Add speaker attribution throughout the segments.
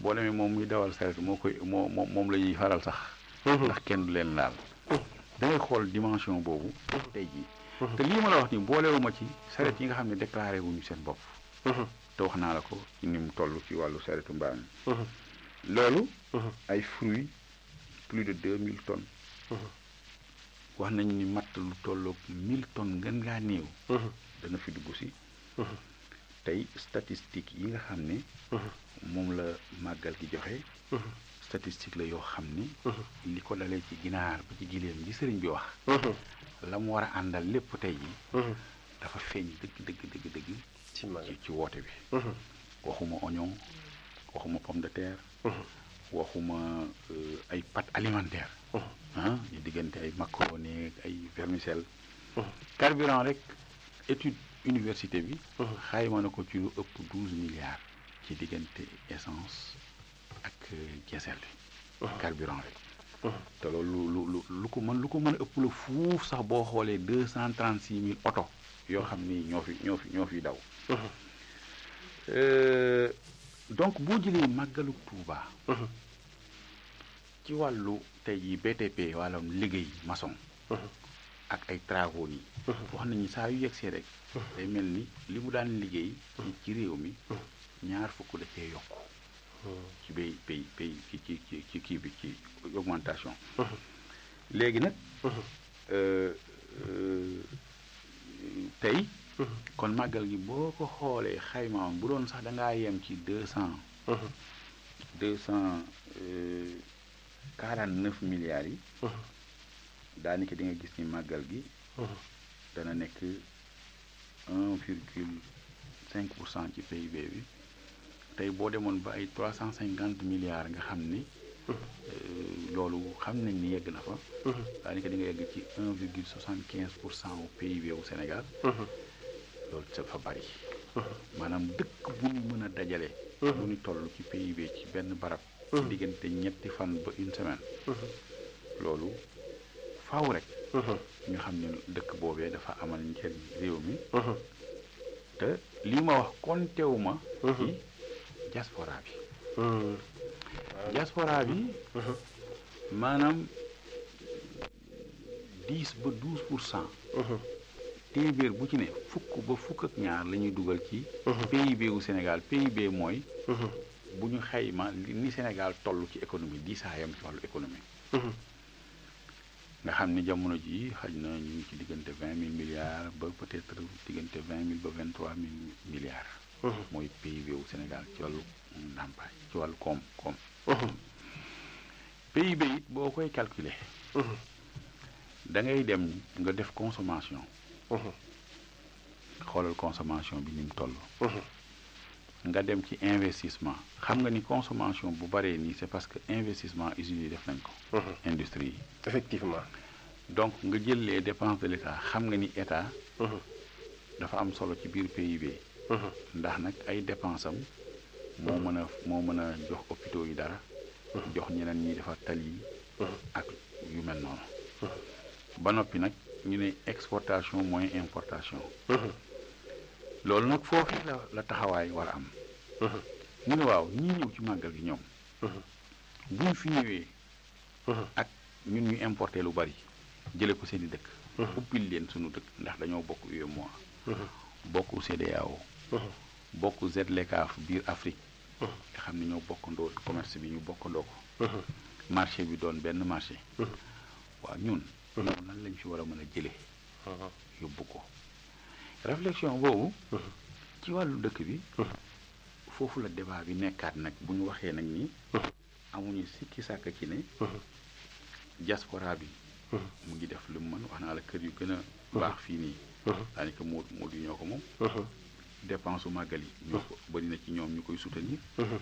Speaker 1: boo demee moom muy dawal saret moo koy moo moom moom la ñuy faral sax ndax kenn du leen laal da ngay xool dimension boobu tey jii te lii ma la wax ni boolewuma ci saret yi nga xam ne déclaré wuñu seen bopp te wax naa la ko ci ni mu toll ci wàllu saretu mbaam mi loolu ay fruits plus de deux mille tonnes wax nañ ni matt lu tolloog mille tonnes ngën ngaa néew dana fi dugg si tey statistique yi nga xam ne moom la màggal gi joxe statistique la yoo xam ni li ko dalee ci ginaar ba ci giléem gi sëriñ bi wax la mu war a àndal lépp tey ji dafa feeñ dëgg dëgg dëgg dëgg
Speaker 2: ci mag
Speaker 1: ci ci woote bi waxuma oignon waxuma pomme de terre waxuma euh, ay pâtes alimentaires ah ñu diggante ay macaroni ak ay vermicelle carburant rek étude université bi xayma na ko ci lu ëpp douze milliards ci diggante essence ak euh, diesel bi carburant rek te loolu lu lu lu ko mën lu ko mën a ëpp la fuuf sax boo xoolee deux cent trente six mille oto yoo xam ni ñoo fi ñoo fi ñoo fi daw Euh, donc boo jëlee màggalu Tuuba ci wàllu tey jii BTP wàllum liggéey maçon ak ay travaux yi wax nañu saa yu yegsee rek day mel ni li mu daan liggéey ci ci réew mi ñaar fukk da cee yokk ci bay pay pay ci ci ci ci kii bi ci augmentation léegi nag euh, euh, tey kon màggal gi boo ko xoolee xaymaam bu doon sax da ngaa yem ci deux cent deux cent quarante neuf milliards yi daanaka di nga gis ni màggal gi dana nekk un virgule cinq pour cent ci PIB bi tey boo demoon ba ay trois cent cinquante milliards nga xam ni loolu xam nañ ni yegg na fa daanaka di nga yegg ci un virgule soixante quinze pour cent au PIB wu Sénégal loolu dafa bari maanaam dëkk bu ñu mën a dajale lu ñu toll ci PIB ci benn barab ci diggante ñetti fan ba une semaine loolu faaw rek ñu xam ne dëkk boobee dafa amal njëriñ réew mi te lii ma wax kontewu ma ci diaspora bi diaspora bi maanaam dix ba douze pour cent téeméer bu ci ne fukk ba fukk ak ñaar la ñuy dugal ci PIB wu Sénégal PIB mooy bu ñu xayma ni Sénégal toll ci économie diisaayam ci wàllu économie nga xam ni jamono ji xaj na ñu ngi ci diggante vingt mille milliards ba peut-être diggante vingt mille ba vingt trois mille milliards mooy PIB wu Sénégal ci wàllu ndàmpaay ci wàllu koom koom PIB it boo koy calculer da ngay dem nga def consommation xoolal consommation bi ni mu toll nga dem ci investissement xam nga ni consommation bu baree nii c'est parce que investissement usines yi def nañ ko industrie yi
Speaker 2: effectivement
Speaker 1: donc nga jël les dépenses de l'État xam nga ni état dafa am solo ci biir PIB ndax nag ay dépenses am moo mën a moo mën a jox hôpitaux yi dara jox ñeneen ñi defar tali yi ak yu mel noonu ba noppi nag ñu ne exportation mooy importation loolu nag foofu la la taxawaay war a am ñu ne waaw ñii ñëw ci màggal gi ñoom buñ fi ñëwee ak ñun ñu importé lu bari jële ko seeni dëkk ubbil leen sunu dëkk ndax dañoo bokk UEMOA bokk CEDEAO bokk ZLECAf biir Afrique nga xam ne ñoo bokkandoo commerce bi ñu bokkandoo ko marché bi doon benn marché waaw ñun ñoom nan lañ fi war a mën a jële yóbbu ko réflexion boobu ci wàllu dëkk bi foofu la débat bi nekkaat nag bu ñu waxee nag ni amuñu sikki sàkk ci ne diaspora bi mu ngi def lu mu mën wax naa la kër yu gën a baax fii nii daanaka moo moo di ñoo ko moom dépense su màggal yi ñoo ko bëri na ci ñoom ñu koy soutenir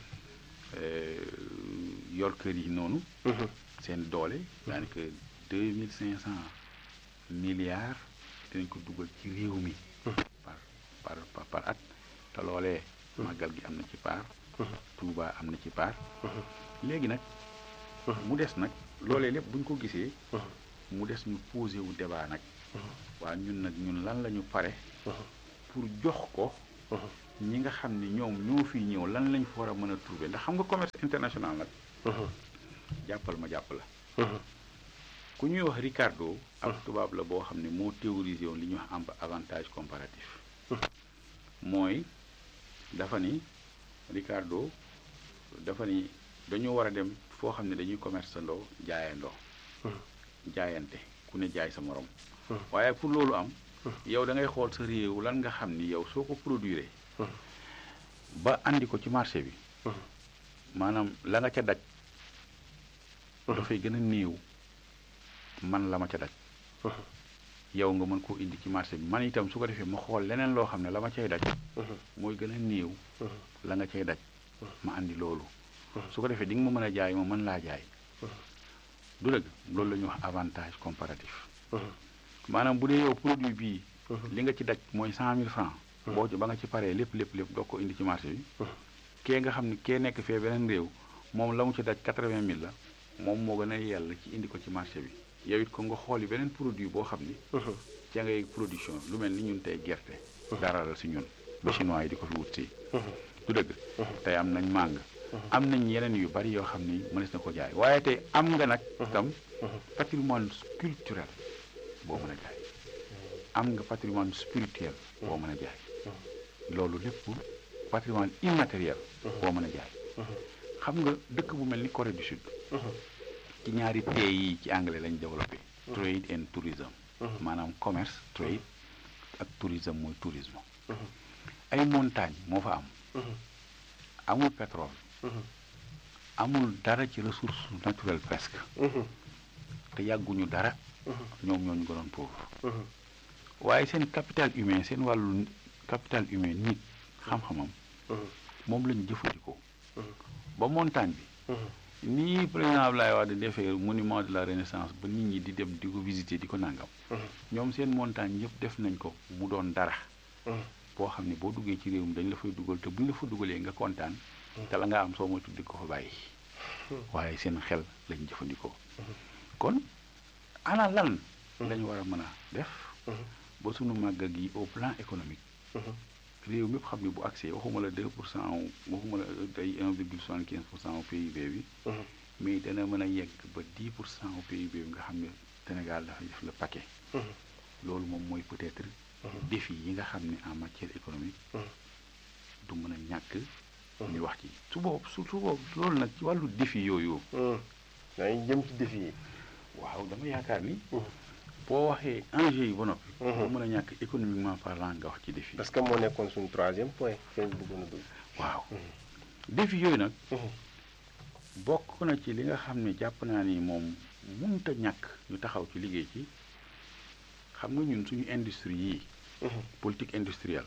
Speaker 1: yor kër yi noonu seen doole daanaka deux mille cinq cent milliards dinañ ko dugal ci réew mi par par par at te loolee màggal gi am na ci part Touba am na ci part léegi nag mu des nag loolee lépp bu ñu ko gisee mu des ñu posé wu débat nag waa ñun nag ñun lan la ñu pare pour jox ko ñi nga xam ni ñoom ñoo fi ñëw lan lañ fa war a mën a trouver ndax xam nga commerce international nag jàppal ma jàpp la ku ñuy wax Ricardo ak tubaab la boo xam ne moo théorisé woon li ñuy wax am avantage comparatif mooy dafa ni Ricardo dafa ni dañoo war a dem foo xam ne dañuy commerce ndoo jaayandoo jaayante ku ne jaay sa morom waaye pour loolu am yow da ngay xool sa réew lan nga xam ni yow soo ko produire ba andi ko ci marché bi maanaam la nga ca daj dafay gën a néew man la ma ca daj yow nga mën koo indi ci marché bi man itam su ko defee ma xool leneen loo xam ne la ma cay daj mooy gën a néew la nga cay daj ma andi loolu su ko defee di nga ma mën a jaay ma mën laa jaay du dëgg loolu la ñuy wax avantage comparatif maanaam bu dee yow produit bii li nga ci daj mooy cent mille francs boo ci ba nga ci paree lépp lépp lépp doo ko indi ci marché bi kee nga xam ne kee nekk fee beneen réew moom la mu ci daj quatre-vingt mille la moom moo gën a yell ci indi ko ci marché bi yow it ko nga xooli beneen produit boo xam ni ca ngay production lu mel ni ñun tey gerte dara la si ñun ba chinois yi di ko fi wut si du dëgg tey am nañ màng am nañ yeneen yu bari yoo xam ni mënees na ko jaay waaye tey am nga nag tam patrimoine culturel boo mën a jaay am nga patrimoine spirituel boo mën a jaay loolu lépp patrimoine immatériel boo mën a jaay xam nga dëkk bu mel ni Corée du Sud ci ñaari T yi ci anglais lañ développé trade and tourism maanaam commerce trade ak tourisme mooy tourisme ay montagne moo fa am amul pétrole amul dara ci ressource naturelle presque te yàgguñu dara ñoom ñoo ñu gënoon pauvre waaye seen capital humain seen wàllu capital humain nit xam-xamam moom lañu jëfandikoo ba montagne bi nii président Abdoulaye Wade defee monument de la renaissance ba nit ñi di dem di ko visiter di ko nangam ñoom seen montagne yëpp def nañ ko mu doon dara boo xam ne boo duggee ci réew mi dañ la fay dugal te buñ la fa dugalee nga kontaan te la nga am soo moytu di ko fa bàyyi waaye seen xel lañ jëfandikoo kon ana lan lañu war a mën a def ba sunu màggal gi au plan économique réew mépp xam ne bu accès waxuma la 2 pour cent waxuma la tey 1 virgule 75 pour cent au PIB bi mais dana mën a yegg ba 10 pour cent au PIB bi nga xam ne Sénégal dafay def le paquet loolu moom mooy peut-être défi yi nga xam ne en matière économique du mën a ñàkk ñu wax ci su boobu su su boobu loolu nag ci wàllu défi yooyu
Speaker 2: dañuy jëm ci défi yi
Speaker 1: waaw dama yaakaar ni boo waxee enjeu yi ba noppi boo mën a ñàkk économiquement parlant nga wax ci défi
Speaker 2: parce que moo nekkoon suñu troisième point feeñ bëggoon a dugg
Speaker 1: waaw défi yooyu nag bokk na ci li nga xam ne jàpp naa ni moom mënut a ñàkk ñu taxaw ci liggéey ci xam nga ñun suñu industrie yii politique industrielle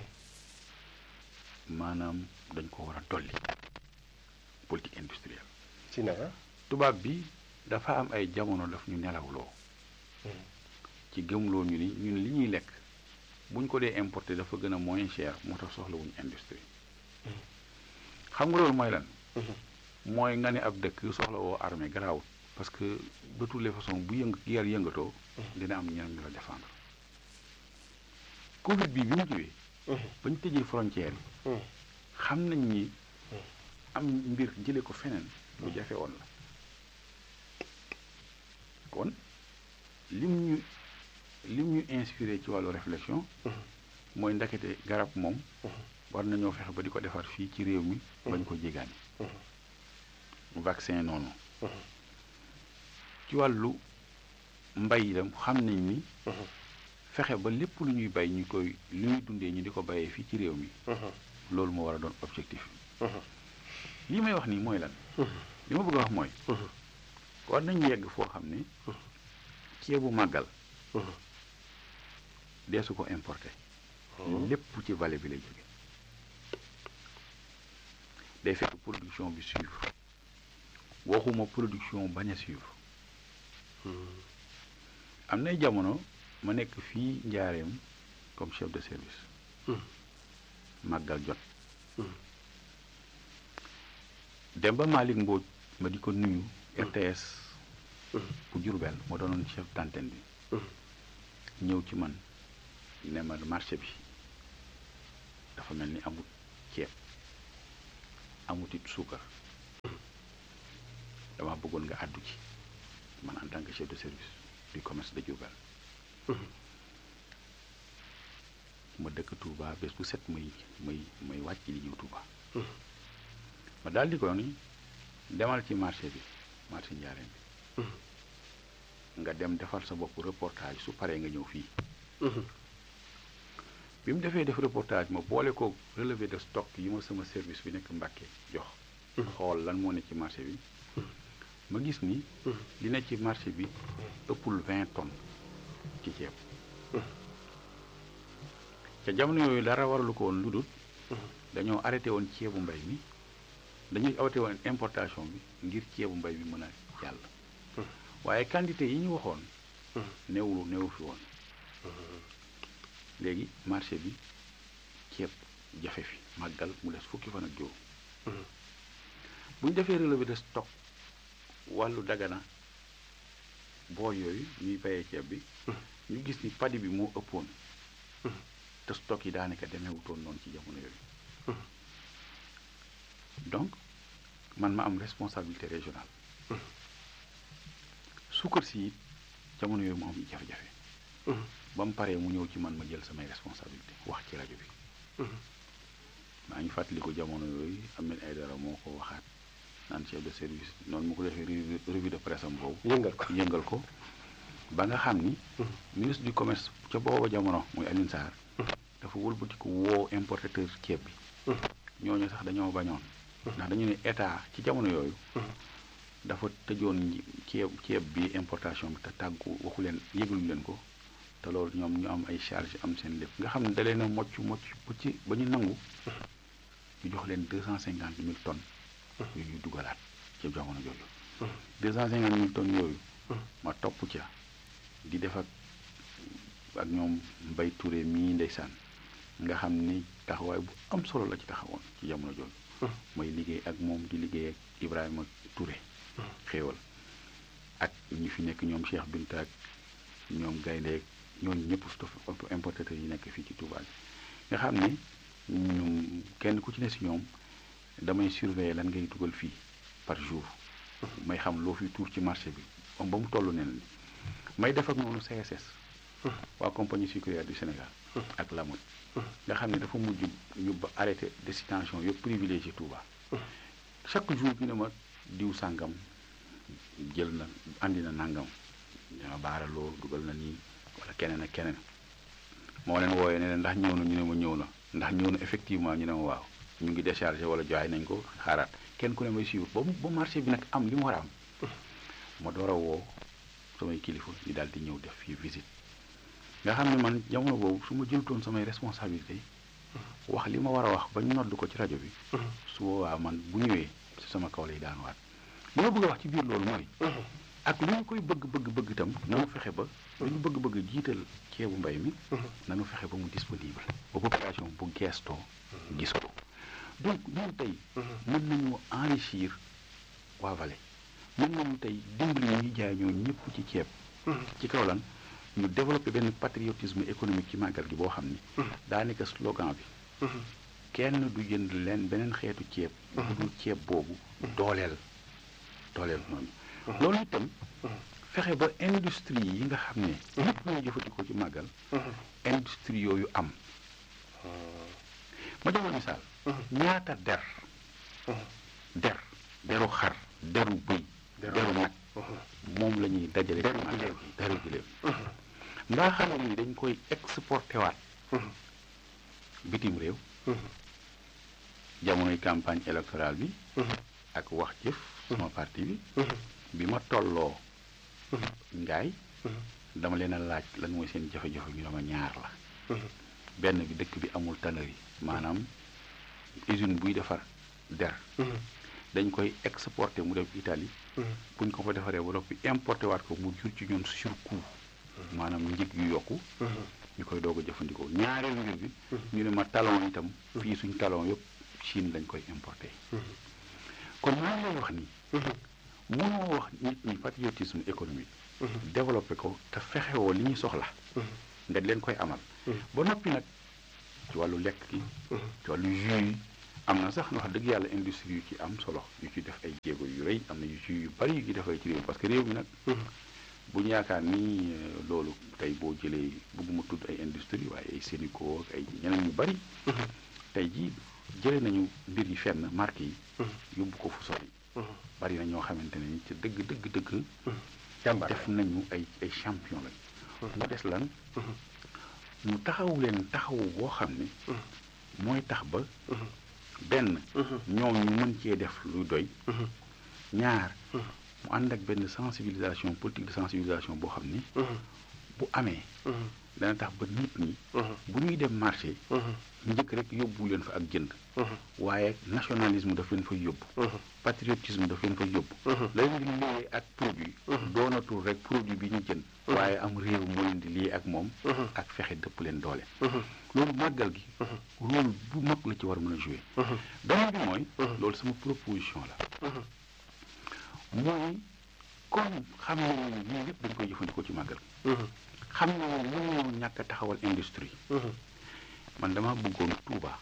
Speaker 1: maanaam dañ ko war a dolli politique industrielle
Speaker 2: ci naka
Speaker 1: tubaab bi dafa am ay jamono daf ñu nelawloo ci gëmloo ñu ni ñun li ñuy lekk buñ ko dee importé dafa gën a moins cher moo tax soxlawuñu industrie xam nga loolu mooy lan mooy nga ne ab dëkk soxla woo armée garaawut parce que de toutes les façons bu yëng guerre yëngatoo dina am ñeneen ñu la défendre covid bi bi mu ñëwee ba ñu tëjee frontière yi xam nañ ni am mbir jële ko feneen lu jafe woon la kon lim ñu lim ñu inspiré ci wàllu réflexion mooy ndakete garab moom war nañoo fexe ba di ko defar fii ci réew mi bañ ko jégaani vaccin noonu ci wàllu mbay itam xam nañ ni fexe ba lépp lu ñuy bay ñu koy lu ñuy dundee ñu di ko bayee fii ci réew mi loolu moo war a doon objectif li may wax nii mooy lan li ma bëgg a wax mooy war nañu yegg foo xam ne ceebu màggal dee su ko importé lépp ci vallée bi lay jóge day fekk production bi suivre waxuma production bañ a suivre am nay jamono ma nekk fii njaareem comme chef de service màggal jot Demba Malick Mbodj ma di ko nuyu RTS bu Jurbel moo doonoon chef d'antenne bi ñëw ci man ne ma marché bi dafa mel ni amut ceeb amut it suukar dama bëggoon nga àddu ci man en tant que chef de service du commerce de Diourbel ma dëkk Touba bés bu set may may may wàcc di ñëw Touba ma daal di ko ni demal ci marché bi marché Njaareem bi nga dem defal sa bopp reportage su paree nga ñëw fii bi mu defee def reportage ma boole ko relevé de stock yi ma sama service bi nekk Mbàkke jox xool lan moo ne ci marché bi ma gis ni li ne ci marché bi ëppul vingt tonnes ci ceeb ca jamono yooyu dara waralu ko woon lu dul dañoo arrêté woon ceebu mbay mi dañuy arrêté woon importation bi ngir ceebu mbay bi mën a jàll waaye quantité yi ñu waxoon néewlu néew fi woon léegi marché bi ceeb jafe fi màggal mu des fukki fan ak juróom bu ñu defee relevé de stock wàllu dagana boor yooyu ñuy bayee ceeb bi ñu gis ni padi bi moo ëppoon te stock yi daanaka demeewutoon noonu ci jamono yooyu donc man ma am responsabilité régionale suukar si it jamono yooyu mu am jafe-jafe ba mu paree mu ñëw ci man ma jël samay responsabilité wax ci rajo bi maa ngi fàttali ko jamono yooyu Ahmed Aïdara moo ko waxaat naan chef de service noonu mu ko defee revue de presse am boobu
Speaker 2: yëngal ko
Speaker 1: yëngal ko ba nga xam ni ministre du commerce ca booba jamono muy Alioune Sarr dafa wëlbatiku woo importateur ceeb bi ñooñu sax dañoo bañoon ndax dañu ne état ci jamono yooyu dafa tëjoon ceeb ceeb bi importation bi te tàggu waxu leen yëgalu leen ko te loolu ñoom ñu am ay charge am seen lépp nga xam ne da leen a mocc mocc bu ci ba ñu nangu ñu jox leen deux cent cinquante mille tonnes yu ñuy dugalaat ci jamono jooju deux cent cinquante mille tonnes yooyu ma topp ca di def ak ak ñoom Mbay Touré mii ndeysaan nga xam ni taxawaay bu am solo la ci taxawoon ci jamono jooju mooy liggéey ak moom di liggéey ak Ibrahima Touré xéewal ak ñi fi nekk ñoom Cheikh Binta ak ñoom gayndeek ñooñu ñëpp importateurs yi nekk fii ci Touba nga xam ne ñoom kenn ku ci ne si ñoom damay surveiller lan ngay dugal fii par jour may xam loo fi tuur ci marché bi ba mu toll ne ni may def ak noonu CSS waa compagnie sucrière du Sénégal ak Lamot nga xam ne dafa mujj ñu ba arrêté destination yëpp privilégié Touba chaque jour bi ne ma diw sàngam jël na andi na nangam dama baaraloo dugal na nii wala keneen ak keneen moo leen wooyee ne leen ndax ñëw na ñu ne ma ñëw na ndax ñëw na effectivement ñu ne ma waaw ñu ngi déchargé wala jaay nañ ko xaaraat kenn ku ne may suivre ba ba marché bi nag am li mu war a am ma door a woo samay kilifa ñu daal di ñëw def fii visite nga xam ne man jamono boobu su ma jëlutoon samay responsabilité wax li ma war a wax ba ñu nodd ko ci rajo bi su boobaa man bu ñëwee si sama kaw lay daan waat li ma bëgg a wax ci biir loolu mooy ak lu ñu koy bëgg bëgg bëgg itam nanu fexe ba lu ñu bëgg bëgg jiital ceebu mbay mi nanu fexe ba mu disponible ba population bu geestoo gis ko donc ñun tey mën nañu enrichir waa Vallée mën nañu tey dimbali ñuy jaay ñoo ñëpp ci ceeb ci kaw lan ñu développé benn patriotisme économique ci màggal gi boo xam ni daa nekk slogan bi kenn du jënd leen beneen xeetu ceeb bu dul ceeb boobu dooleel dooleel noonu loolu itam fexe ba industrie yi nga xam ne ñëpp ñooy jëfandikoo ci màggal industrie yooyu am ma jox la misaal ñaata der der deru xar deru bëy deru nag moom la ñuy dajale ci màggal gi deru giléem ndaa xam ni dañ koy exporté waat bitim réew jamonoy campagne électorale bi ak wax jëf sama parti bi bi ma tolloo ngaay dama leen a laaj lan mooy seen jafe-jafe ñu dama ñaar la benn bi dëkk bi amul tannerie maanaam usine buy defar der dañ koy exporté mu dem Italie buñ ko fa defaree ba noppi importé waat ko mu jur ci ñoom surcoût maanaam njëg yu yokku ñu koy doog a jëfandikoo ñaareelu mbir bi ñu ne ma talon itam fii suñ talon yëpp Chine lañ koy importé kon maa ngi lay wax ni mënoo wax nit ñi patriotisme économique développé ko te fexewoo li ñuy soxla nga di leen koy amal ba noppi nag ci wàllu lekk gi ci wàllu jus yi am na sax wax dëgg yàlla industrie yu ci am solo yu ci def ay jéego yu rëy am na yu ci yu bari yu ci defee ci réew parce que réew mi nag bu ñu yaakaar ni loolu tey boo jëlee bëgguma tudd ay industrie waaye ay Sénico ak ay ñeneen ñu bari tey jii jëlee nañu mbir yi fenn marque yi yóbbu ko fu sori bari na ñoo xamante ne ni ci dëgg dëgg dëgg def nañu ay ay champion lañ mu des lan ñu taxawu leen taxawu boo xam ne mooy tax ba benn ñoom ñu mën cee def lu doy ñaar mu ànd ak benn sensibilisation politique de sensibilisation boo xam ni bu amee dana tax ba nit ñi bu ñuy dem marché njëkk rek yóbbu leen fa ak jënd waaye nationalisme daf leen fay yóbbu patriotisme daf leen fay yóbbu la leen di lié ak produit doonatul rek produit bi ñu jënd waaye am réew moo leen di lié ak moom ak fexe dëpp leen doole loolu màggal gi rôle bu mag la ci war a mën a jouer beneen bi mooy loolu sama proposition la mooy comme xam nañu ne lii yëpp dañ koy jëfandikoo ci màggal xam nañu ne mënuñu ñàkk a taxawal industrie man dama bëggoon Touba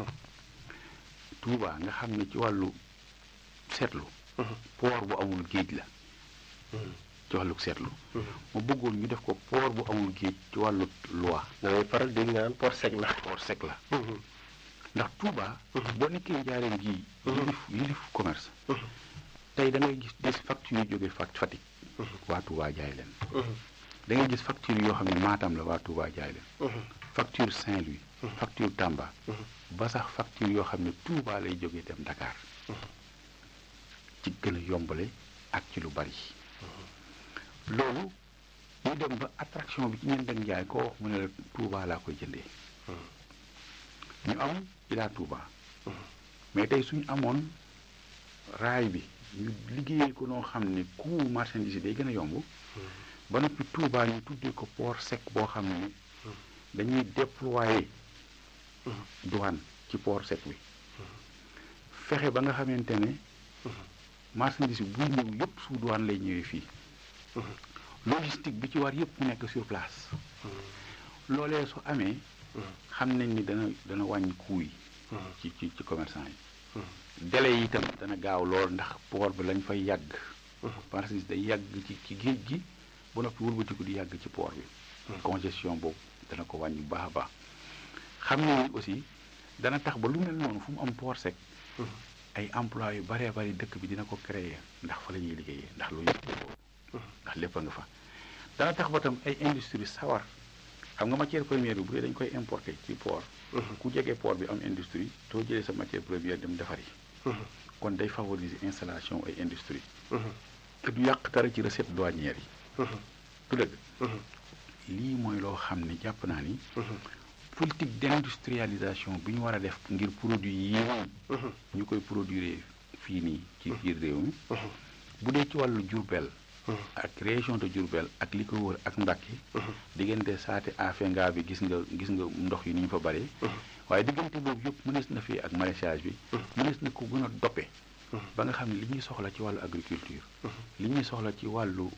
Speaker 1: Touba nga xam ne ci wàllu seetlu port bu amul géej la ci wàllu seetlu ma bëggoon ñu def ko port bu amul géej ci wàllu loi
Speaker 2: dangay faral dégg nga naan port sec la
Speaker 1: port sec la ndax Touba boo nekkee njaareen gi yilif yilif commerce tey da ngay gis des factures yu jógee Fatick waa Touba jaay leen da ngay gis facture yoo xam ne Matam la waa Touba jaay leen facture Saint-Louis facture Tamba ba sax facture yoo xam ne Touba lay jógee dem Dakar ci gën a yombale ak ci lu bari loolu ñu dem ba attraction bi ci ñeen dem jaay koo wax mu ne la Touba laa koy jëndee ñu am ilaa Touba mais tey suñu amoon raay bi ñu liggéeyee ko noo xam ne coût marchandise yi day gën a yomb ba noppi Touba ñu tuddee ko port sec boo xam ne dañuy déployer douane ci port sec bi fexe ba nga xamante ne marchandise bi buy ñëw yëpp sous douane lay ñëwee fii logistique bi ci war yëpp mu nekk sur place loolee su amee xam nañ ni dana dana wàññi coût yi ci ci ci commerçant yi délai yi itam dana gaaw lool ndax port bi lañ fay yàgg marchandise day yàgg ci ci géej gi ba noppi wëlbatiku di yàgg ci port bi congestion boobu dana ko wàññi bu baax a baax xam ne aussi dana tax ba lu mel noonu fu mu am port sec ay emploi yu baree bari dëkk bi dina ko créer ndax fa la ñuy liggéeyee ndax lu yëpp ndax lépp a nga fa dana tax ba tam ay industrie sawar xam nga matière première bi bu dee dañ koy importer ci port ku jege port bi am industrie soo jëlee sa matière première dem defar yi kon day favoriser installation ay industrie te du yàq dara ci recette douanière yi du dëgg lii mooy loo xam ne jàpp naa ni politique d'industrialisation bi ñu war a def ngir produit yi ñu koy produire fii nii ci biir réew mi bu dee ci wàllu Diourbel ak région de Diourbel ak li ko wër ak Mbacké diggante saate afenga bi gis nga gis nga ndox yi ni ñu fa bare waaye diggante boobu yëpp mënees na fii ak maraîchage bi mënees na ko gën a doppe ba nga xam ne li ñuy soxla ci wàllu agriculture li ñuy soxla ci wàllu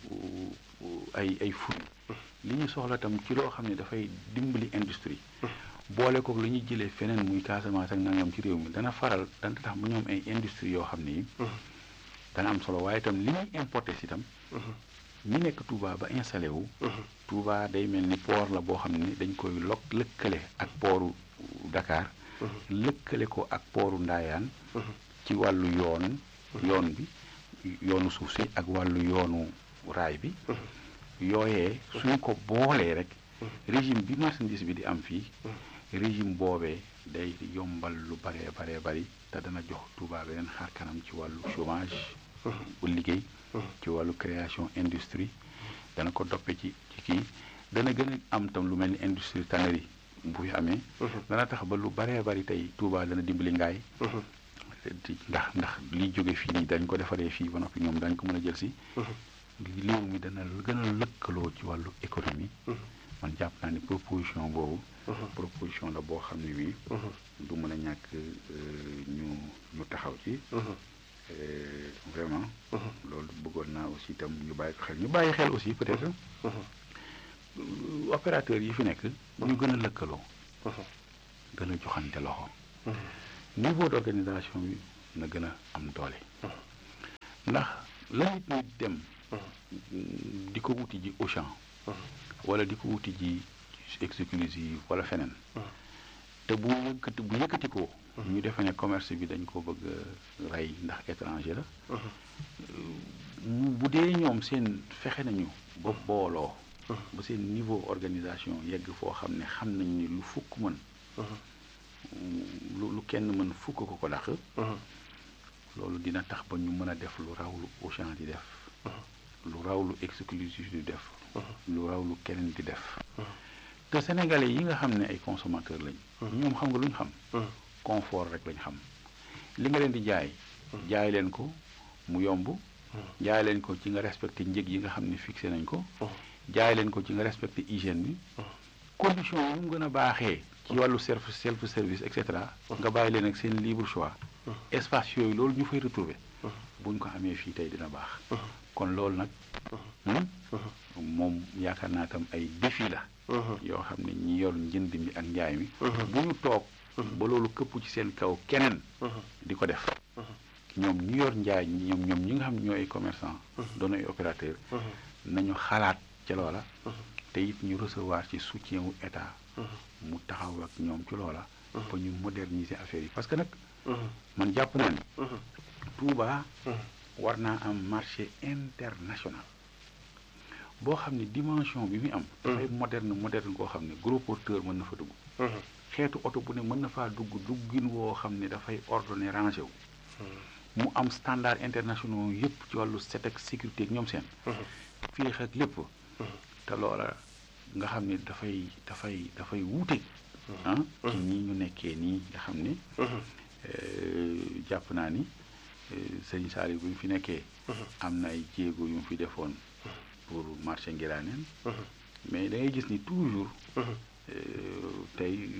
Speaker 1: ay ay fruits li ñuy soxla tam ci loo xam ne dafay dimbali industrie boole ko li ñuy jëlee feneen muy Casamance ak nangam ci réew mi dana faral dana tax ba ñoom ay industrie yoo xam ne yi dana am solo waaye itam li ñuy importé si itam ñi nekk Touba ba installé wu Touba day mel ni port la boo xam ne dañ koy lok lëkkale ak pooru Dakar lëkkale ko ak pooru Ndaayaan ci wàllu yoon yoon bi yoonu suuf si ak wàllu yoonu raay bi yooyee suñ ko boolee rek régime bi marchandise bi di am fii régime boobee day yombal lu baree baree bari te dana jox Touba beneen xaar kanam ci wàllu chômage bu liggéey ci wàllu création industrie dana ko doppe ci ci kii dana gën a am tam lu mel ni industrie tannerie bu fi amee dana tax ba lu baree bari tey Touba dana dimbali ngaay ndax ndax liy jóge fii nii dañ ko defaree fii ba noppi ñoom dañ ko mën a jël si réew mi dana gën a lëkkaloo ci wàllu économie man jàpp naa ni proposition boobu proposition la boo xam ne bii du mën a ñàkk ñu ñu taxaw ci vraiment loolu bëggoon naa aussi itam ñu bàyyi ko xel ñu bàyyi xel aussi peut-être opérateurs yi fi nekk ñu gën a lëkkaloo gën a joxante loxo niveau d'organisation bi na gën a am doole ndax la nit ñi dem di ko wuti ji Auchan wala di ko wuti ji exclusive wala feneen te bu yëkkati bu yëkkati ko ñu defe ne commerce bi dañ ko bëgg rey ndax étranger la bu dee ñoom seen fexe nañu ba booloo ba seen niveau organisation yegg foo xam ne xam nañ ni lu fukk mën lu lu kenn mën fukk ko ko dàq loolu dina tax ba ñu mën a def lu raw lu Auchan di def lu raw lu exclusif di def lu raw lu keneen di def te sénégalais yi nga xam ne ay consommateurs lañ ñoom xam nga lu ñu xam confort rek lañ xam li nga leen di jaay jaay leen ko mu yomb jaay leen ko ci nga respecté njëg yi nga xam ne fixé nañ ko jaay leen ko ci nga respecté hygiène bi condition yu mu gën a baaxee ci wàllu self self service et cetera nga bàyyi leen ak seen libre choix espace yooyu loolu ñu fay retrouver buñ ko amee fii tey dina baax kon loolu nag moom yaakaar naa tam ay défi la yoo xam ne ñi yor njënd mi ak njaay mi bu ñu toog ba loolu këpp ci seen kaw keneen di ko def ñoom ñu yor njaay ñoom ñoom ñi nga xam ñooy commerçant doon ay opérateur nañu xalaat ca loola te it ñu recevoir ci soutien wu état mu taxaw ak ñoom ci loola ba ñu moderniser affaire yi parce que nag man jàpp naa ni Touba war naa am marché international boo xam ne dimension bi muy am dafay moderne moderne koo xam ne gros porteur mën na fa dugg xeetu oto bu ne mën na faa dugg duggin woo xam ne dafay ordonné rangé wu mu am standard internationaux yëpp ci wàllu set ak sécurité ak ñoom seen féex ak lépp te loola nga xam ne dafay dafay dafay wuute ah ci nii ñu nekkee nii nga xam ne jàpp naa ni sëñ Saali bu ñu fi nekkee am na ay jéego yu mu fi defoon pour marché ngiraaneen mais da ngay gis ni toujours tey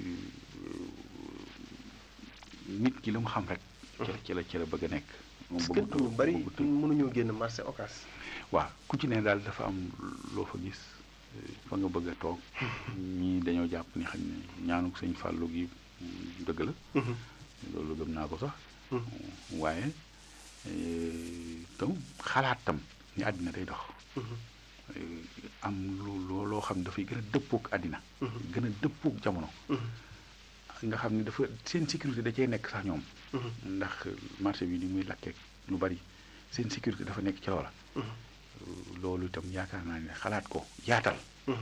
Speaker 1: nit ki lu mu xam rek ci la ci la bëgg a nekk
Speaker 2: moom bëgg ñu bari mënuñoo génn marché occas
Speaker 1: waaw ku ci ne daal dafa am loo fa gis fa nga bëgg a toog ñii dañoo jàpp ni xam ne ñaanu sëñ Fàllu gi dëgg la loolu gëm naa ko sax waaye tam xalaat tam ni àddina day dox am lu loo xam ne dafay gën a dëppook àddina gën a dëppook jamono nga xam ne dafa seen sécurité da cee nekk sax ñoom ndax marché bi ni muy lakkee lu bari seen sécurité dafa nekk ci loola loolu itam yaakaar naa ne xalaat ko yaatal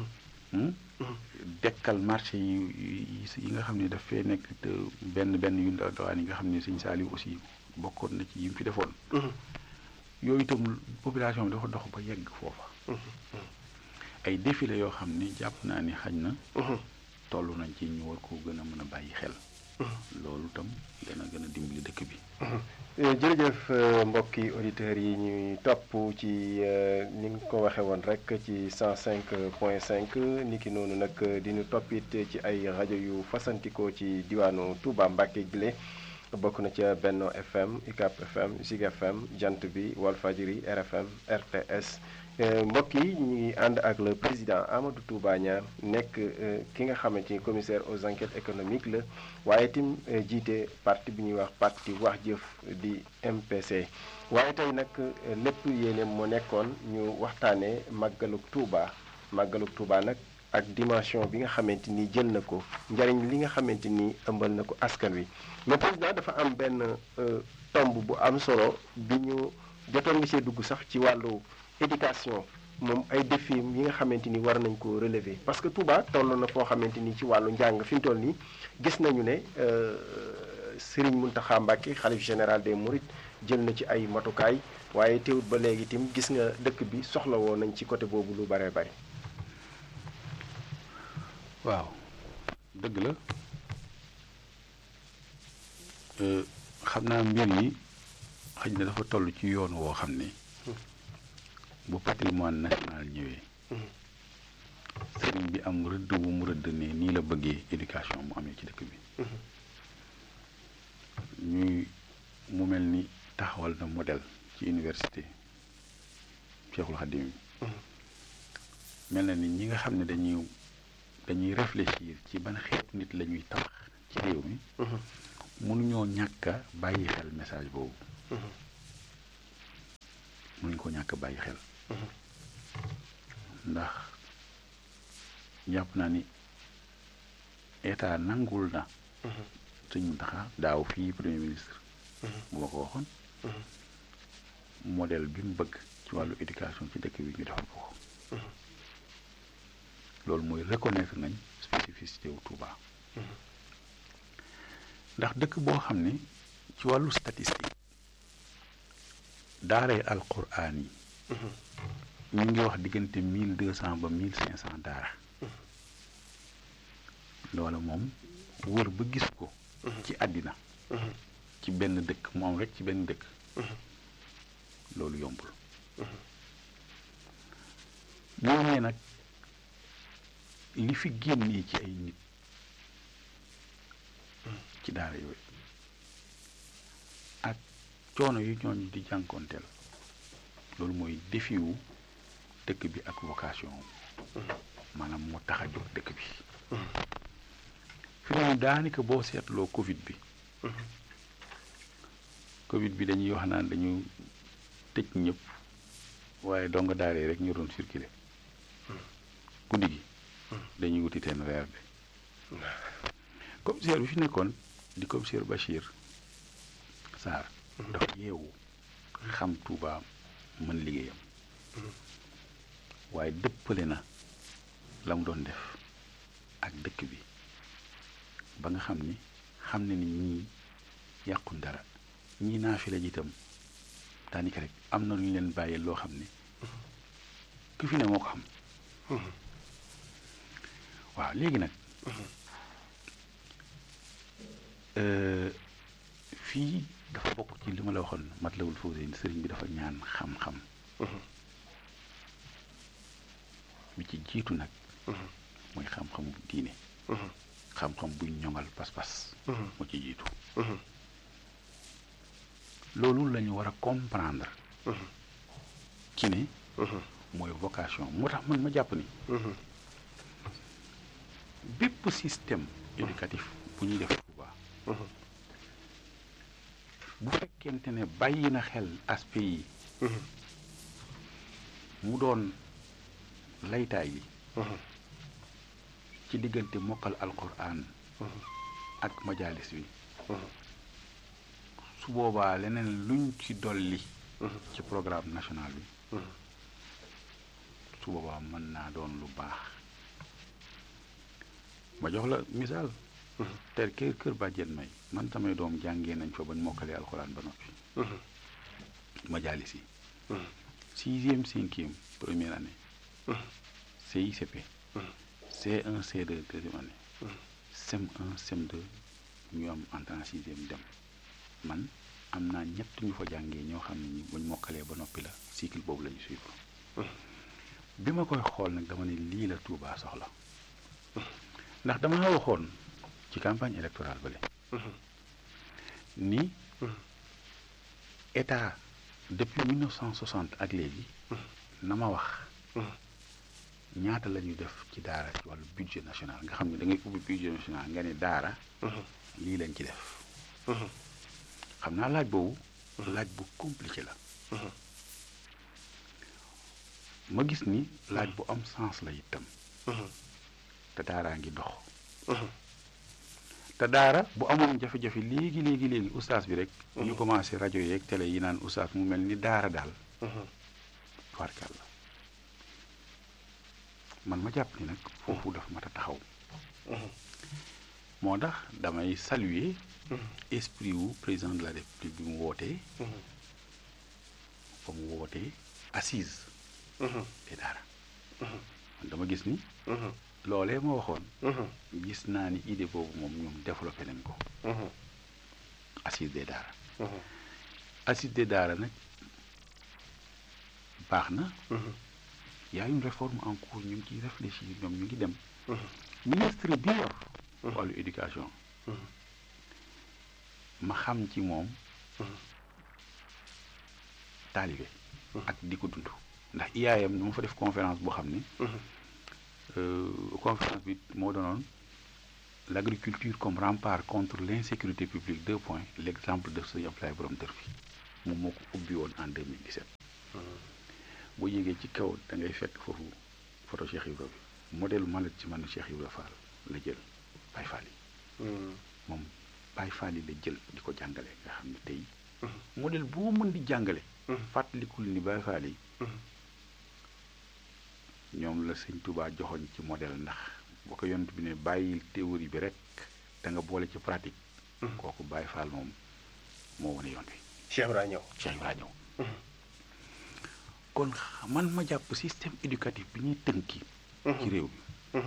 Speaker 1: dekkal marché yi yi nga xam ne daf fee nekk te benn benn yu ndaw dawaan yi nga xam ne sëñ Saliou aussi bokkoon na ci yi mu fi defoon yooyu itam population bi dafa dox ba yegg foofa ay défilé yoo xam ne jàpp naa ni xañ na toll nañ ci ñu war ko gën a mën a bàyyi xel loolu itam dana gën a dimbali dëkk bi
Speaker 2: jërëjëf mbokki auditeurs yi ñuy topp ci ni nga ko waxee woon rek ci 105 point 5 ni ki noonu nag di ñu toppit ci ay rajo yu fasantikoo ci diwaanu Touba Mbacke gile bokk na ca Benno FM UCAP FM Zig FM Jant bi Walfadjri RFM RTS mbokk yi ñu ngi ànd ak le président Amadou Touba Niane nekk ki nga xamante ni commissaire aux enquêtes économiques la waaye itam jiite parti bi ñuy wax parti wax jëf di MPC. waaye tey nag lépp yéene moo nekkoon ñu waxtaanee màggalug Touba màggalug Touba nag ak dimension bi nga xamante ni jël na ko njariñ li nga xamante ni ëmbal na ko askan wi mais président dafa am benn tomb bu am solo bi ñu jotoon nga see dugg sax ci wàllu. éducation moom ay défis yi nga xamante ni war nañ ko relever parce que Touba toll na foo xamante ni ci wàllu njàng fi mu toll nii gis nañu ne Serigne Mountakha Mbacké xalif général des Mourides jël na ci ay matukaay waaye teewut ba léegi itam gis nga dëkk bi soxla woon nañ ci côté boobu lu bare bare
Speaker 1: waaw dëgg la xam naa mbir yi xëy na dafa toll ci yoon woo xam ne bu patrimoine national ñëwee sëriñ bi am rëdd bu mu rëdd ne nii la bëggee éducation mu amee ci dëkk bi ñuy mu mel ni taxawal na modèle ci université Cheikhul Khadim mel na ni ñi nga xam ne dañuy dañuy réfléchir ci ban xeetu nit la ñuy tabax ci réew mi mënuñoo ñàkk a bàyyi xel message boobu mënuñ ko ñàkk a bàyyi xel ndax jàpp naa ni état nangul na sëñ Muntaxa daaw fii premier ministre bu ma ko waxoon modèle bi mu bëgg ci wàllu éducation ci dëkk bi ñu defal ko ko loolu mooy reconnaître nañ spécificité wu Touba ndax dëkk boo xam ne ci wàllu statistique daaray alquran yi ñu ngi wax diggante mille deux cent ba mille cinq cent daara loola moom wër ba gis ko ci àddina ci benn dëkk moom rek ci benn dëkk loolu yombul ñooñee nag li fi génnee ci ay nit ci daara yooyu ak coono yu ñooñu di jànkoonteel loolu mooy défi wu dëkk bi ak vocation maanaam moo tax a jóg dëkk bi fi mu daanaka boo seetloo Covid bi Covid bi dañuy wax naan dañu tëj ñëpp waaye donga daaree rek ñu doon circuler guddi gi dañuy wuti teen reer bi commissaire bi fi nekkoon di commissaire Bachir Sarr dafa yeewu xam Touba mën liggéeyam waaye dëppale na la mu doon def ak dëkk bi ba nga xam ni xam ne ni ñii yàqun dara ñii naa fi la jiitam daanaka rek am na lu ñu leen bàyyee loo xam ne ku fi ne moo ko xam waaw léegi nag fii dafa bokk ci li ma la waxoon Matlabul Fawzayni sëriñ bi dafa ñaan xam-xam bi ci jiitu nag mooy xam-xamu diine xam-xam buy ñoŋal pas-pas moo ci jiitu loolu la ñu war a comprendre ci ne mooy vocation moo tax man ma jàpp ni bépp système éducatif bu ñuy def Touba bu fekkente ne bàyyi na xel aspect yi mu doon laytaay yi ci diggante mokkal alquran ak majalis bi su boobaa leneen luñ ci dolli ci programme national bi su boobaa mën naa doon lu baax ma jox la misaal ter kër kër bàjjen may man samay doom jàngee nañ fa bañ mokkalee alxuraan ba noppi majalis yi sixième cinquième première année CICP C1 C2 deuxième année CM1 CM2 ñu am entrée en sixième dem man am naa ñett ñu fa jàngee ñoo xam ne ñi buñ mokkalee ba noppi la cycle boobu la ñu suivre bi ma koy xool nag dama ne lii la Touba soxla ndax dama waxoon ci campagne électorale bale ni état depuis 1960 ak léegi na ma wax ñaata la ñuy def ci daara ci wàllu budget national nga xam ne da ngay ubbi budget national nga ne daara lii lañ ci def xam naa laaj boobu laaj bu compliqué la ma gis ni laaj bu am sens la itam te daaraa ngi dox te daara bu amoon jafe-jafe léegi léegi léegi ustaas bi rek ñu commencé rajo yeeg télé yi naan ustaas mu mel ni daara daal tubaarkal la man ma jàpp ni nag foofu dafa mat a taxaw moo tax damay saluer esprit wu président de la république bi mu wootee ba mu wootee assise te daara man dama gis ni loolee ma waxoon gis naa ni idée boobu moom ñoom développé nañ ko assise des daara assise des daara nag baax na y a une réforme en cours ñu ngi ciy réfléchir ñoom ñu ngi dem ministre bi yor wàllu éducation ma xam ci moom taalibe ak di ko dund ndax IAM dama fa def conférence boo xam ni conférence bi moo doonoon l'agriculture comme rempart contre l'insécurité publique deux points l'exemple de sëñ Abdoulaye Borom Dër fi moom moo ko ubbi woon en 2017 boo yéegee ci kaw da ngay fekk foofu photo Cheikh Ibra bi modèle malet ci man Cheikh Ibra Fall la jël Baye Fall yi moom Baye Fall yi la jël di ko jàngale nga xam ne tey modèle boo mën di jàngale fàttalikul ni Baye Fall yi ñoom la sëñ Touba joxoñ ci modèle ndax boo ko yonent bi ne bàyyil théorie bi rek da nga boole ci pratique kooku Baye Fall moom moo wane yoon wi
Speaker 2: Cheikh Ibra ñëw
Speaker 1: Cheikh Ibra ñëw kon man ma jàpp système éducatif bi ñuy tënki ci réew mi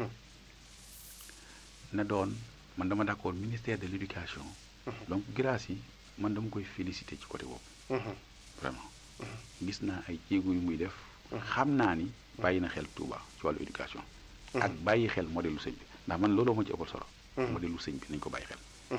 Speaker 1: na doon man dama d'accord ministère de l'éducation donc grâce yi man dama koy féliciter ci côté boobu vraiment gis naa ay jéego yu muy def xam naa ni bàyyi na xel Touba ci wàllu éducation ak bàyyi xel modèle lu sëñ bi ndax man looloo ma ci ëppal solo modèle lu sëñ bi nañ ko bàyyi xel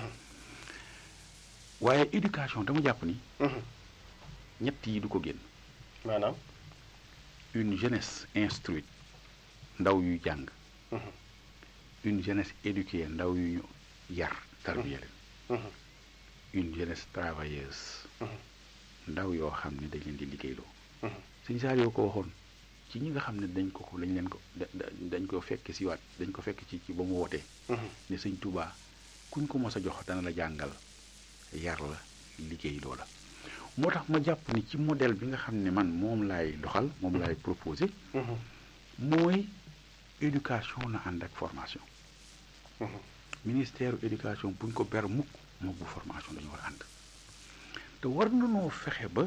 Speaker 1: waaye éducation dama jàpp ni ñett yi du ko génn
Speaker 2: maanaam
Speaker 1: une jeunesse instruite ndaw yu jàng une jeunesse éduquée ndaw yu ñu yar tarbiya leen une jeunesse travailleuse ndaw yoo xam ne dañ leen di liggéeyloo sëñ saar yoo ko waxoon ci ñi nga xam ne dañ ko ko dañ leen ko dañ ko fekk si waat dañ ko fekk ci ci ba mu wootee ne sëñ Touba kuñ ko mos a jox dana la jàngal yar la liggéeyloo la moo tax ma jàpp ni ci modèle bi nga xam ne man moom laay doxal moom laay proposé mooy éducation na ànd ak formation ministère éducation buñ ko ber mukk moom bu formation dañu war a ànd te war nanoo fexe ba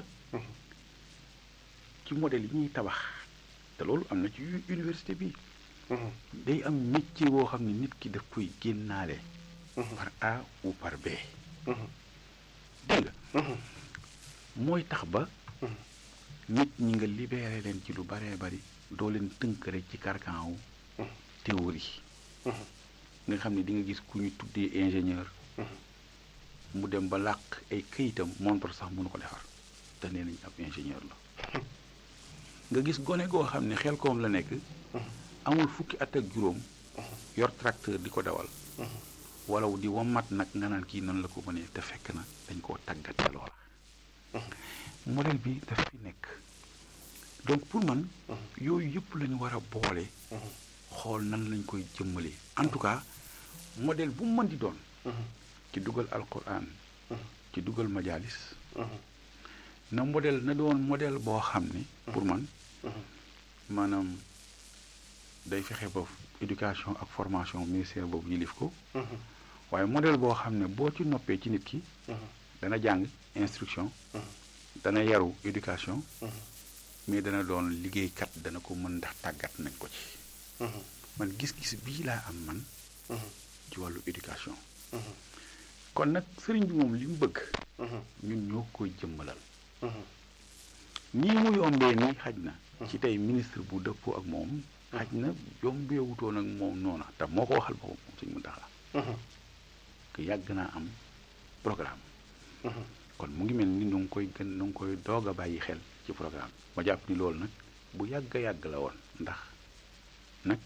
Speaker 1: ci modèle yi ñuy tabax te loolu am na ci université bi day am métier boo xam ne nit ki daf koy génnaale par A ou par B dégg nga mooy tax ba nit ñi nga libéré leen ci lu baree bari doo leen tënk rek ci carcan wu théorie nga xam ne di nga gis ku ñu tuddee ingénieur mu dem ba làq ay këyitam montre sax mënu ko defar te nee nañ ab ingénieur la nga gis gone goo xam ne xel koom la nekk amul fukki at ak juróom yor tracteur di ko dawal wala di wamat nag nga naan kii nan la ko mënee te fekk na dañ koo tàggatee loola modèle bi daf fi nekk donc pour man yooyu yëpp la ñu war a boole xool nan lañ koy jëmmalee en tout cas modèle bu mu mën di doon ci dugal alquran ci dugal majalis na modèle na doon modèle boo xam ne pour man maanaam day fexe ba éducation ak formation ministère boobu yilif ko waaye modèle boo xam ne boo ci noppee ci nit ki dana jàng instruction dana yaru éducation mais dana doon liggéeykat dana ko mën ndax tàggat nañ ko ci man gis-gis bii laa am man ci wàllu éducation kon nag sëriñ bi moom li mu bëgg ñun ñoo koy jëmmalal nii mu yombee nii xaj na ci tey ministre bu dëppoo ak moom xaj na yombee wutoon ak moom noona te moo ko waxal boppam moom suñ mu taxaa que yàgg naa am programme kon mu ngi mel ni nu ngi koy gën nu ngi koy doog a bàyyi xel ci programme ma jàpp ni loolu nag bu yàgg a yàgg la woon ndax nag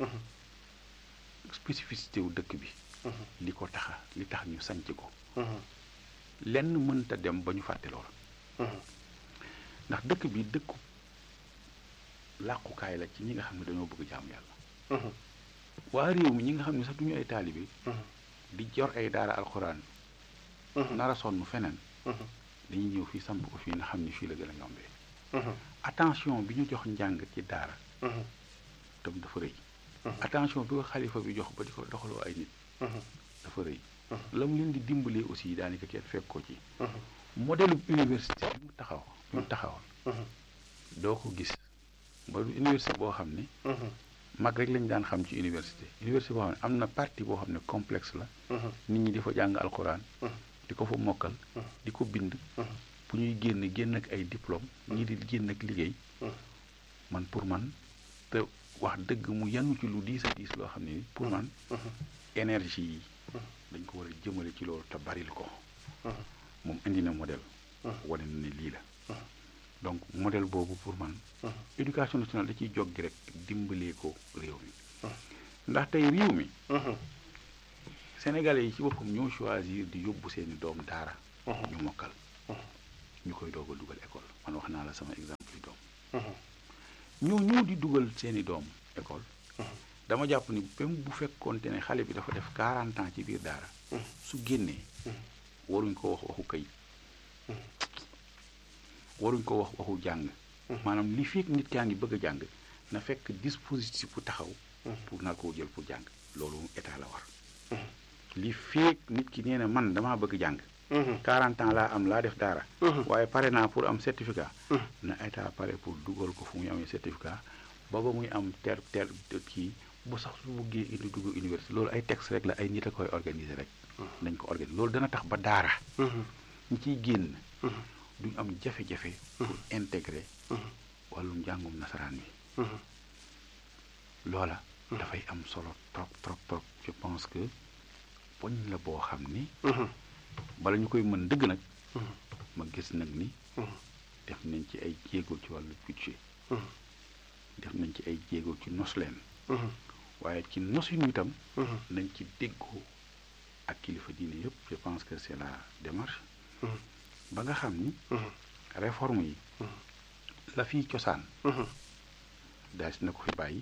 Speaker 1: spécificité wu dëkk bi li ko taxa li tax ñu sanc ko lenn mënta dem ba ñu fàtte loolu ndax dëkk bi dëkku làqukaay la ci ñi nga xam ne dañoo bëgg jaamu yàlla waa réew mi ñi nga xam ne sax duñu ay taalibe di jor ay daara alxuraan nara sonn feneen dañuy ñëw fii samp ko fii nga xam ni fii la gën a yombee attention bi ñu jox njàng ci daara tam dafa rëy attention bi ko xalifa bi jox ba di ko doxaloo ay nit dafa rëy la mu leen di dimbalee aussi daanaka kenn fekk ko ci modèle université bi mu taxaw bi mu taxawoon doo ko gis ba université boo xam ne mag rek lañu daan xam ci université université boo xam ne am na partie boo xam ne complexe la nit ñi di fa jàng alxuraan di ko fa mokkal di ko bind bu ñuy génn génn ak ay diplôme ñii di génn ak liggéey man pour man te wax dëgg mu yanu ci lu diis a diis loo xam ne pour man énergie yi dañ ko war a jëmale ci loolu te baril ko moom indi na modèle wane na ne lii la donc modèle boobu pour man éducation nationale da ciy jog gi rek dimbalee ko réew mi ndax tey réew mi sénégalais yi ci boppam ñoo choisir di yóbbu seeni doom daara ñu mokkal ñu koy doog a dugal école man wax naa la sama exemple yi doom ñoo ñëw di dugal seeni doom école dama jàpp ni même bu fekkoonte ne xale bi dafa def 40 ans ci biir daara su génnee waruñ ko wax waxu kayit waruñ ko wax waxu jàng maanaam li fekk nit kaa ngi bëgg a jàng na fekk dispositif bu taxaw pour nar koo jël pour jàng loolu état la war li fekk nit ki nee na man damaa bëgg jàng 40 ans laa am laa def daara waaye pare naa pour am certificat na état pare pour dugal ko fu muy amee certificat ba ba muy am ter ter kii bu sax su buggee indi dugg université loolu ay texte rek la ay nit a koy organiser rek nañ ko organiser loolu dana tax ba daara ñi ciy génn duñ am jafe-jafe pour intégrer wàllum njàngum nasaraan mi loola dafay am solo trop trop trop je pense que poñ la boo xam ni bala ñu koy mën dëgg nag ma gis nag ni def nañ ci ay jéego ci wàllu budget def nañ ci ay jéego ci nos leen waaye ci nosinu itam nañ ci déggoo ak kilifa diine yëpp je pense que c'est la démarche ba nga xam ni réforme yi la fiy cosaan daal si na ko fi bàyyi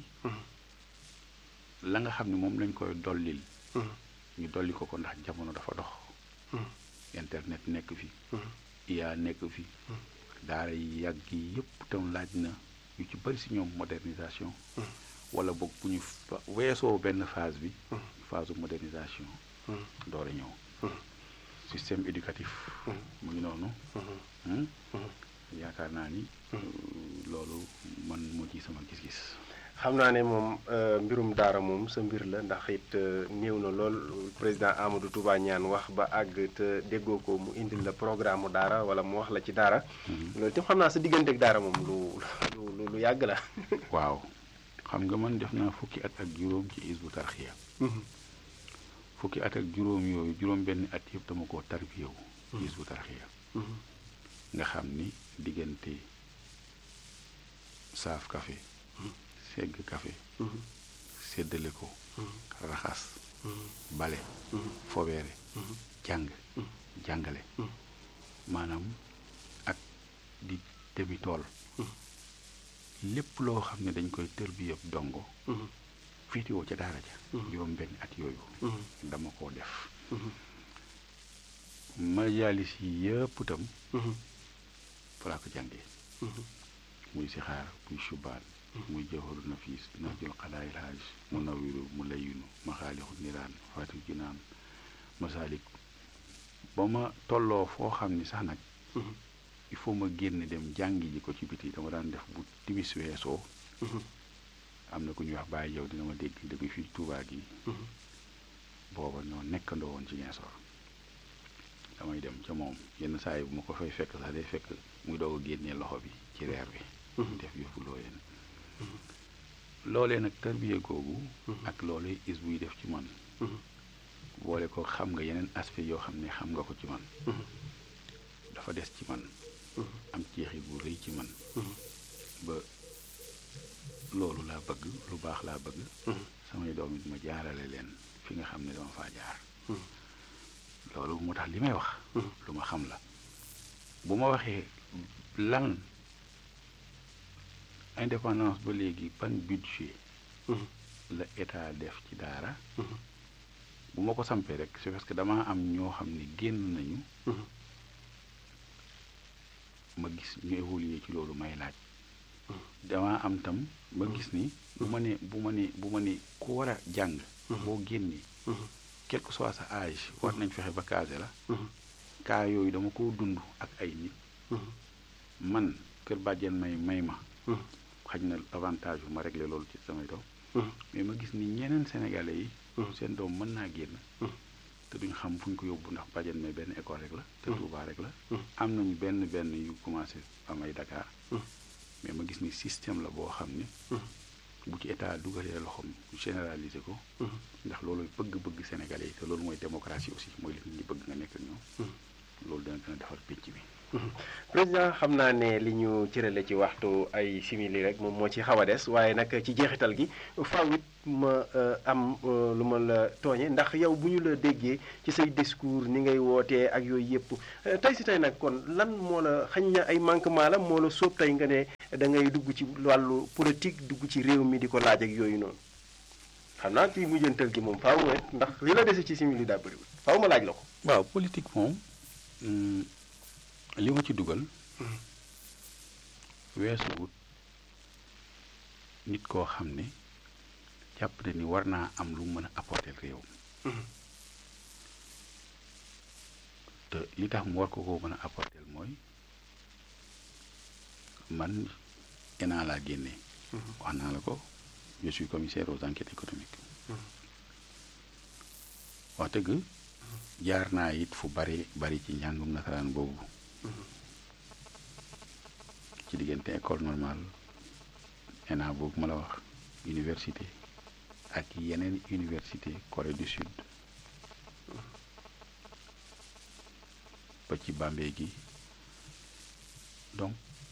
Speaker 1: la nga xam ne moom lañ koy dollil ñu dolli ko ko ndax jamono dafa dox internet nekk fi IA nekk fi daara yi yàgg yi yëpp tam laaj na yu ci bari si ñoom modernisation wala boog bu ñu weesoo benn phase bi phase modernisation door a ñëw système éducatif mu ngi noonu yaakaar naa ni loolu man moo ci sama gis-gis
Speaker 2: xam naa ne moom mbirum daara moom sa mbir la ndax it néew na lool président Amadou Touba ñaan wax ba àgg te déggoo ko mu indil la programme mu daara wala mu wax la ci daara loolu itam xam naa sa diggante ak daara moom lu lu lu yàgg la
Speaker 1: waaw xam nga man def naa fukki at ak juróom ci isbu tarxiya fukki at ak juróom yooyu juróom benn at yëpp dama koo tarbiyewu ci isbu tarxiya nga xam ni diggante saaf café segg café séddale ko raxas bale fobeere jàng jàngale maanaam ak di demi tool lépp loo xam ne dañ koy tër bi yëpp dongo féetewoo ca daara ja juróom benn at yooyu dama koo def majaalis yi yëpp itam fa laa ko jàngee muy si xaar muy subaan muy jawharu nafis na jël xadaayil haaj mu nawiru mu layinu maxaalixu niraan faatu jinaan masaalik ba ma tolloo foo xam ni sax nag il faut ma génn dem jàngi ji ko ci biti dama daan def bu timis weesoo am na ku ñuy wax bàyyi yow dina ma dégg depuis fii Tuubaa gi booba ñoo nekkandoo woon ci Ziguinchor damay dem ca moom yenn saa yi bu ma ko fay fekk sax day fekk muy doog a génnee loxo bi ci reer bi def yëfu looyeen loolee nag tarbiye googu ak loolee is buy def ci man boole ko xam nga yeneen aspect yoo xam ne xam nga ko ci man dafa des ci man am jeexit bu rëy ci man ba loolu laa bëgg lu baax laa bëgg samay doom it ma jaarale leen fi nga xam ne dama faa jaar loolu moo tax li may wax lu ma xam la bu ma waxee lan indépendance ba léegi ban budget la état def ci daara bu ma ko sampee rek c'est parce que damaa am ñoo xam ne génn nañu ma gis ñu évoluer ci loolu may laaj damaa am tam ma gis ni bu ma ne bu ma ne bu ma ne ku war a jàng boo génnee quel que soit sa âge war nañ fexe ba casé la cas yooyu dama ko dund ak ay nit man kër bàjjen may may ma xaj na avantage bu ma réglé loolu ci samay doom mais ma gis ni ñeneen sénégalais yi seen doom mën naa génn te duñ xam fu ñu ko yóbbu ndax bàjjen may benn école rek la te Touba rek la am nañu benn benn yu commencé am ay Dakar mais ma gis ni système la boo xam ni bu ci état dugalee loxoom généraliser ko ndax loolu bëgg-bëgg sénégalais yi te loolu mooy démocratie aussi mooy li nit ñi bëgg nga nekk ak ñoom loolu dana gën a defar pénc bi
Speaker 2: président xam naa ne li ñu cërale ci waxtu ay simili rek moom moo ci xaw a des waaye nag ci jeexital gi faaw it ma am lu ma la tooñe ndax yow bu ñu la déggee ci say discours ni ngay wootee ak yooyu yëpp tey si tey nag kon lan moo la xañ na ay manquement la moo la sóob tey nga ne da ngay dugg ci wàllu politique dugg ci réew mi di ko laaj ak yooyu noonu xam naa ci mujjantal gi moom faaw rek ndax li la dese ci simili daa bëriwul faaw ma laaj la ko.
Speaker 1: waaw politique moom li ma ci dugal weesu wut nit koo xam ne jàpp na ni war naa am lu mën a apporter réew te li tax mu war ko koo mën a apporter mooy man ENA laa génne wax naa la ko je suis commissaire aux enquêtes économiques wax dëgg jaar naa it fu bari bari ci njàngum nasaraan boobu ci diggante école normale ENA boobu ma la wax université ak yeneen université Corée du Sud ba ci Bambey gi donc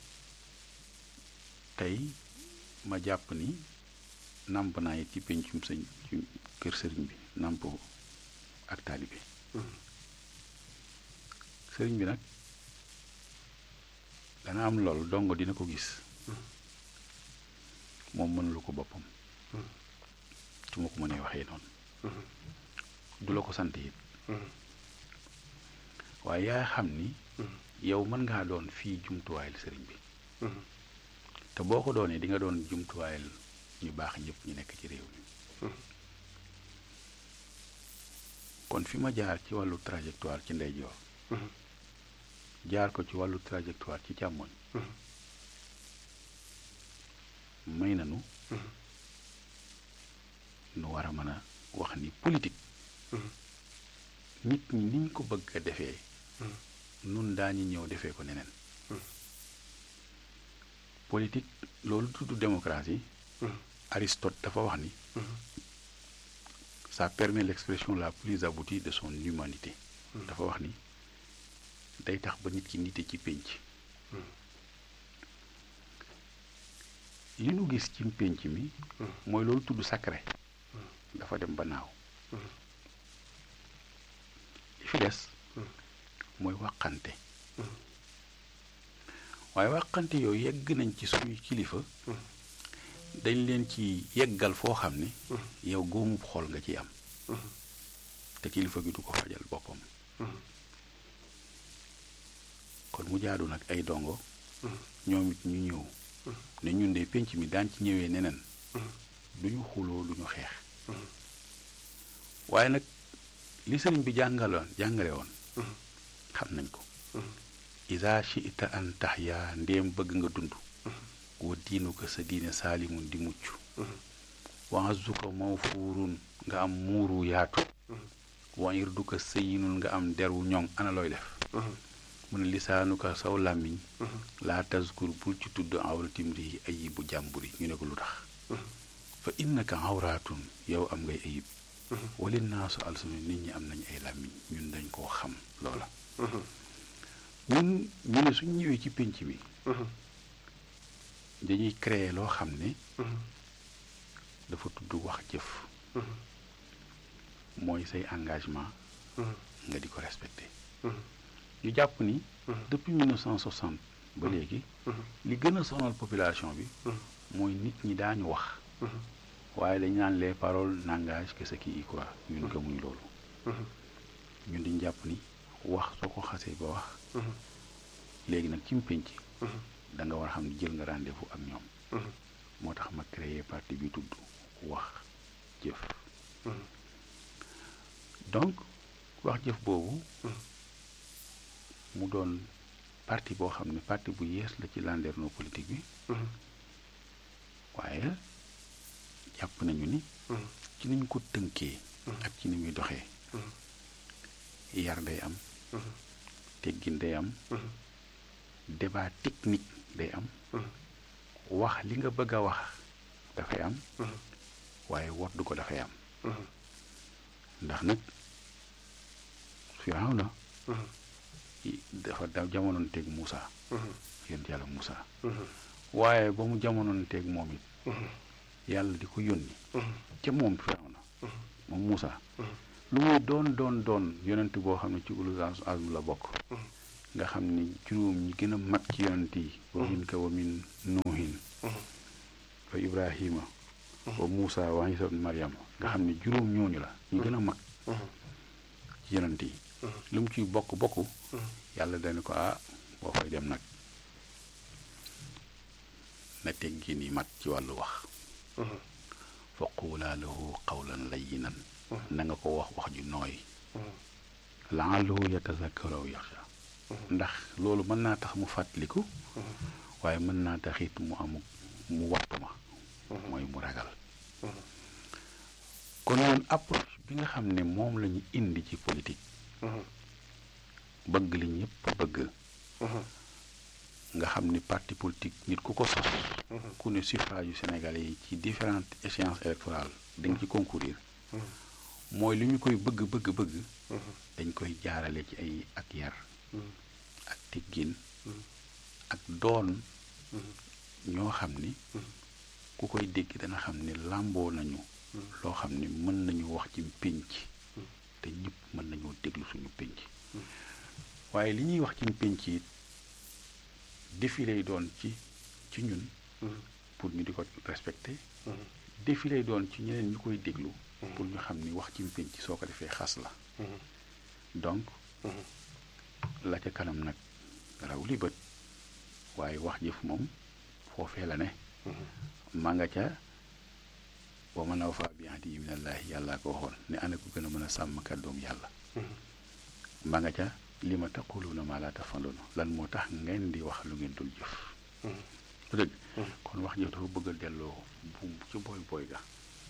Speaker 1: tey ma jàpp ni nàmp naa it ci pencum sëñ ci kër sëriñ bi nàmp ak taalibe sëriñ bi nag dana am lool dongo dina ko gis moom mënulu ko boppam su ma ko mënee waxee noonu du la ko sant it waaye yaa xam ni yow mën ngaa doon fii jumtuwaayal sëriñ bi te boo ko doonee di nga doon jumtuwaayal ñu baax ñëpp ñu nekk ci réew mi kon fi ma jaar ci wàllu trajectoire ci ndeyjoor jaar ko ci wàllu trajectoire ci càmmoñ may nanu nu war a mën a wax ni politique nit ñi niñ ko bëgg a defee nun daañu ñëw defee ko neneen politique loolu tudd démocratie Aristote dafa wax ni ça permet l'expression la plus aboutie de son humanité dafa wax ni day tax ba nit ki nite ci pénc li nu gis ci pénc mi mooy loolu tudd sacré dafa dem ba naaw li fi des mooy wàqante waaye wàqante yooyu yegg nañ ci suñuy kilifa dañ leen ci yeggal foo xam ne yow góomub xol nga ci am te kilifa gi du ko fajal boppam kon mu jaadu nag ay dongo ñoom it ñu ñëw ne ñun de pénc mi daan ci ñëwee neneen duñu xuloo duñu xeex waaye nag li sëriñ bi jàngaloon jàngale woon xam nañ ko isa shi'ta an tahya ndéem bëgg nga dund wa diinu ko sa diine saalimun di mucc wa azzuka mawfuurun nga am muuru yaatu wa irdu ko sëyinul nga am deru ñoŋ ana looy def mu ne lisaanu ko saw làmmiñ laa tazkur bul ci tudd awratim rii ayibu jàmburi ñu ne ko lu tax fa innaka awraatun yow am ngay ayib wali naasu alsunu nit ñi am nañ ay làmmiñ ñun dañ koo xam loola ñun ñu ne suñ ñëwee ci pénc mi dañuy créer loo xam ne dafa tudd wax jëf mooy say engagement nga di ko respecté ñu jàpp ni depuis 1960 ba léegi li gën a sonal population bi mooy nit ñi daañu wax waaye dañ naan les paroles n'engagent que ceux qui y croient ñun gëmuñ loolu ñun diñ jàpp ni wax soo ko xasee ba wax léegi nag ci pénc da nga war a xam ne jël nga rendez-vous ak ñoom moo tax ma créé parti bi tudd wax jëf donc wax jëf boobu mu doon parti boo xam ne parti bu yees la ci landerneau politique bi waaye jàpp nañu ni ci niñ ko tënkee ak ci ni muy doxee yar day am teggin day am débat technique day am wax li nga bëgg a wax dafay am waaye woddu ko dafay am ndax nag Firawna dafa da jamonoon teeg Moussa yonent yàlla Moussa waaye ba mu jamonoon teeg moom it yàlla di ko yónni ca moom Firawna moom Moussa lu muy doon doon doon yonent boo xam ne ci ulul azm la bokk nga xam ni juróom ñi gën a mag ci yonent yi wa min ka wa min nuuhin wa ibrahima wa Moussa wa Isa ibn Maryam nga xam ne juróom ñooñu la ñu gën a mag ci yonent yi lu mu ciy bokk bokk yàlla dana ko ah boo fay dem nag na teggin yi mat ci wàllu wax fa quulaa lahu qawlan layyinan na nga ko wax wax ju nooy laallahu yatazakkaru aw yaxsha ndax loolu mën naa tax mu fàttaliku waaye mën naa tax it mu amu mu wattu ma mooy mu ragal kon ñun approche bi nga xam ne moom la ñu indi ci politique bëgg li ñëpp bëgg nga xam ni parti politique nit ku ko sos ku ne suffrage yu Sénégalais yi ci différentes échéances électorales da nga ci concourir mooy li ñu koy bëgg bëgg bëgg dañ koy jaarale ci ay ak yar ak teggin ak doon ñoo xam ni ku koy dégg dana xam ni làmboo nañu loo xam ni mën nañu wax ci pénc te ñëpp mën nañoo déglu suñu pénc waaye li ñuy wax ci pénc it défi lay doon ci ci ñun pour ñu di ko respecté défi lay doon ci ñeneen ñu koy déglu pour ñu xam ni wax ci pénc soo ko defee xas la donc la ca kanam nag raw li bët waaye wax jëf moom foofee la ne ma nga ca wa man awfaa bi ahdihi minallaahi yàllaa ko waxoon ne ana ko gën a mën a sàmm kàddoom yàlla ma nga ca li ma taquluuna maa laa tafaluuna lan moo tax ngeen di wax lu ngeen dul jëf lu dëgg kon wax jëf dafa bëgg a delloo buum ci booy booy ga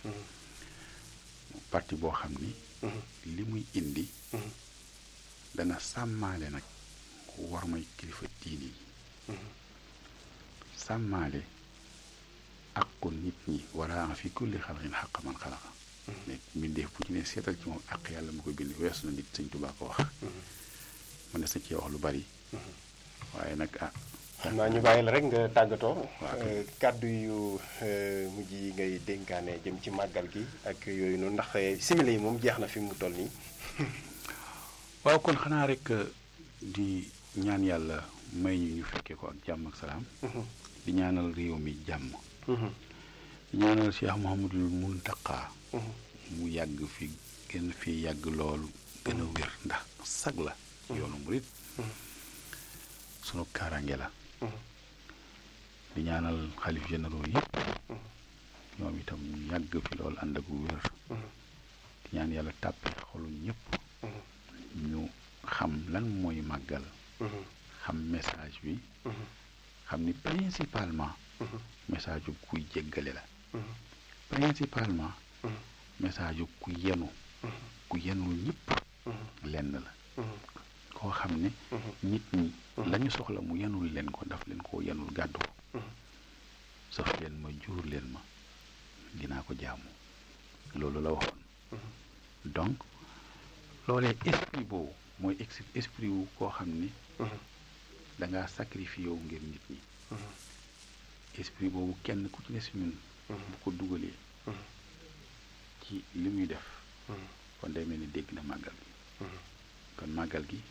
Speaker 1: parti boo xam ni li muy indi dana sàmmaale nag war may kilifa diini yi sàmmaale aqu nit ñi wala fi kulli xalqin xaq man xalaqa mais mbindeef bu ci ne seetal ci moom ak yàlla mu ko bind weesu na nit sëñ Tuubaa ko wax mën na sa cee wax lu bari waaye nag ah
Speaker 2: xam naa ñu bàyyi la rek nga tàggatoo kàddu yu mujj yi ngay dénkaane jëm ci màggal gi ak yooyu noonu ndax simili yi moom jeex na fi mu toll nii
Speaker 1: waaw kon xanaa rek di ñaan yàlla may ñu ñu fekkee ko ak jàmm ak salaam di ñaanal réew mi jàmm di ñaanal Cheikh Mouhamadul Muntaqa mu yàgg fi gën fi yàgg loolu gën a wér ndax sag la yoonu murit sunu kaaraange la di ñaanal xalif généraux yëpp ñoom itam ñu yàgg fi loolu ànd ak wér di ñaan yàlla tàppe xolu ñëpp ñu xam lan mooy màggal xam message bi xam ni principalement message yu kuy jéggale la principalement message yu ku yenu ku yenul ñëpp lenn la koo xam ne nit ñi lañu soxla mu yenul leen ko daf leen koo yenul gàddu ko saf leen ma jur leen ma dinaa ko jaamu loolu la waxoon donc loolee esprit boobu mooy esprit wu koo xam ni da ngaa sacrifié wu ngir nit ñi esprit boobu kenn ku ci ne si ñun bu ko dugalee ci li muy def kon day mel ni dégg na màggal gi kon màggal gi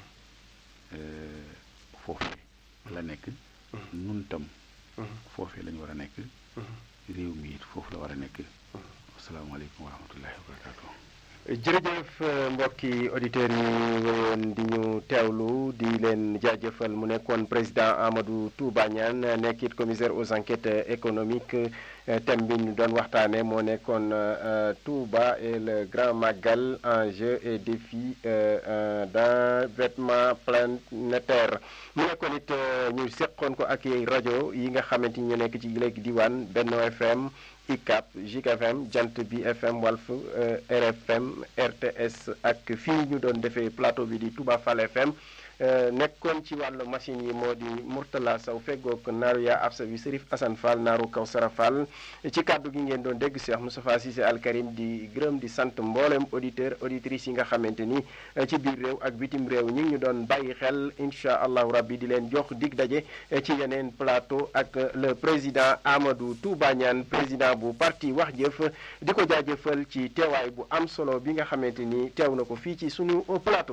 Speaker 1: foofee la nekk nun tam foofee la ñu war a nekk réew mi it foofu la war a nekk asalaamaaleykum wa rahmatullahi wa barakaatu
Speaker 2: jërëjëf mbokki auditeurs yi wéyoon di ñu teewlu di leen jaajëfal mu nekkoon président Amadou Touba Niane nekkit commissaire aux enquêtes économiques thème bi ñu doon waxtaane moo nekkoon Touba et le grand magal enjeux et défis d'endettement planétaire mu nekkoon it ñu seqoon ko ak rajo yi nga xamante ni ñu nekk ci léegi diwaan Benno FM ICAP JIK FM Jant bi FM Walf RFM RTS ak fii ñu doon defee plateau bi di Touba Fall FM nekkoon ci wàllu machine yi moo di Mourtala Sow feggoog naaru yaa absa bi Serif Assane Fall naaru Kawsara Fall ci kàddu gi ngeen doon dégg Cheikh Moustapha Cissé Al Karim di gërëm di sant mboolem auditeur auditrices yi nga xamante ni ci biir réew ak bitim réew ñi ngi ñu doon bàyyi xel incha allahu rabbi di leen jox dig daje ci yeneen plateau ak le président Amadou Touba Niane président bu parti wax jëf di ko jaajëfal ci teewaay bu am solo bi nga xamante ni teew na ko fii ci sunu plateau.